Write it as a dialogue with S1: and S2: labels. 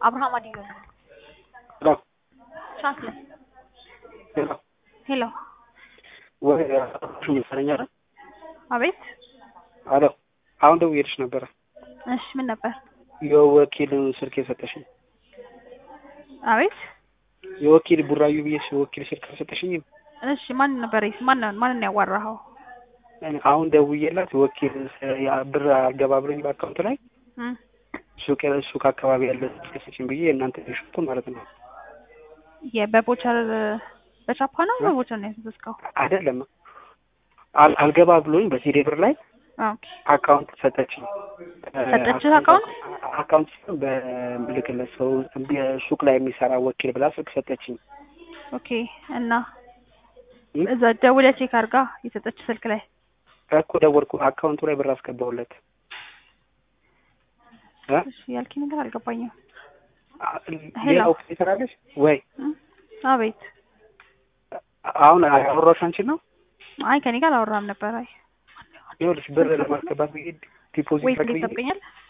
S1: አብርሃም አዲሎ ነው።
S2: ሄሎ
S1: ቻንስለ
S2: ሄሎ
S1: ሄሎ፣
S2: ወይ ሹ መሰለኝ አይደል?
S1: አቤት።
S2: አሎ አሁን ደውዬልሽ ነበረ።
S1: እሺ ምን ነበር?
S2: የወኪልን ስልክ የሰጠሽኝ
S1: አቤት።
S2: የወኪል ቡራዩ ብዬሽ የወኪል ስልክ አልሰጠሽኝም?
S1: እሺ ማን ነበር? ማን ማንን ያዋራኸው?
S2: አሁን ደውዬላት ወኪል ያ ብር አልገባ ብሎኝ በአካውንት ላይ
S1: እም
S2: ሱቅ ሱቅ አካባቢ ያለ ስልክ ስጭኝ ብዬ እናንተ ሽቱ ማለት ነው
S1: የበቦቸር በቻፓ ነው በቦቸር ነው ያዘዝከው?
S2: አይደለም አል- አልገባ ብሎኝ በሲዲ ብር ላይ
S1: ኦኬ
S2: አካውንት ሰጠችኝ።
S1: ሰጠችህ አካውንት?
S2: አካውንት ሲሆን በምልክለት ሰው ሱቅ ላይ የሚሰራ ወኪል ብላ ስልክ ሰጠችኝ።
S1: ኦኬ እና
S2: እም?
S1: እዛ ደውለህ ቼክ አድርጋ የሰጠች ስልክ ላይ
S2: እኮ ደወልኩ። አካውንቱ ላይ ብር አስገባሁለት እ?
S1: እሺ ያልከኝ ነገር አልገባኝም። ሄሎ።
S2: ሌላ ወኪል ትሰራለች ወይ?
S1: እም? አቤት።
S2: አሁን ያወራሁሽ አንቺን ነው።
S1: አይ ከኔ ጋር አላወራም ነበር። አይ
S2: ይኸውልሽ ብር ለማስገባት ብዬ ዲፖዚት
S1: ወይስ
S2: አድርጌ
S1: ይጠብቀኛል